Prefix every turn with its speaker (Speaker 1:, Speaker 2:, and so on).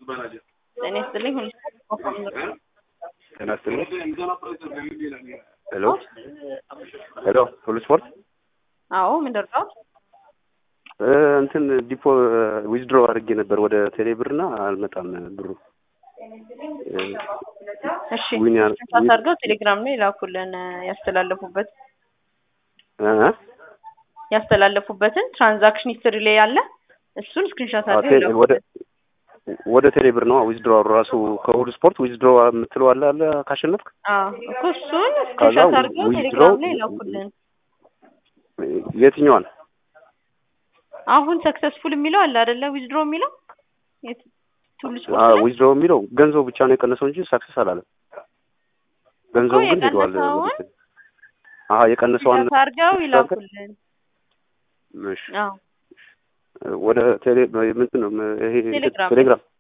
Speaker 1: ጤና ይስጥልኝ። ሁሉ
Speaker 2: ጤና ይስጥልኝ። ሄሎ ሄሎ፣ ሁሉ ስፖርት
Speaker 1: አዎ፣ ምን ደርሰው?
Speaker 2: እ እንትን ዲፖ ዊዝድሮ አድርጌ ነበር ወደ ቴሌ ብርና አልመጣም ብሩ።
Speaker 1: እሺ
Speaker 2: ዊን ያ-
Speaker 1: ስክሪንሾት አድርገው ቴሌግራም ላይ ላኩልን ያስተላለፉበት
Speaker 2: እ እ?
Speaker 1: ያስተላለፉበትን ትራንዛክሽን ሂስትሪ ላይ ያለ እሱን ስክሪንሾት
Speaker 2: አዎ፣
Speaker 1: አድርገው
Speaker 2: ቴ- ወደ
Speaker 1: ይላኩልን።
Speaker 2: ወደ ቴሌ ብር ነው ዊዝድሮ ራሱ ከሁሉ ስፖርት ዊዝድሮ የምትለው አለ አለ ካሸነፍክ
Speaker 1: አዎ እኮ እሱን
Speaker 2: ከዛ
Speaker 1: ስክሪንሾት አድርገው
Speaker 2: withdraw-
Speaker 1: ቴሌግራም ላይ ላኩልን።
Speaker 2: የትኛዋን
Speaker 1: አሁን ሰክሰስፉል የሚለው አለ አይደለ? ዊዝድሮ የሚለው የት- ቱሉ ስፖርት ላይ
Speaker 2: ዊዝድሮ የሚለው ገንዘቡ ብቻ ነው የቀነሰው እንጂ ሳክሰስ አላለም። ገንዘቡ ግን ሄደዋል።
Speaker 1: የቀነሰውን
Speaker 2: ወደ ቴሌ- አሀ የቀነሰውን
Speaker 1: ስክሪንሾት አድርገው ይላኩልን።
Speaker 2: እሺ
Speaker 1: አዎ
Speaker 2: ወደ ቴሌ ምንድን ነው ይሄ
Speaker 1: ቴሌግራም።
Speaker 2: ቴሌግራም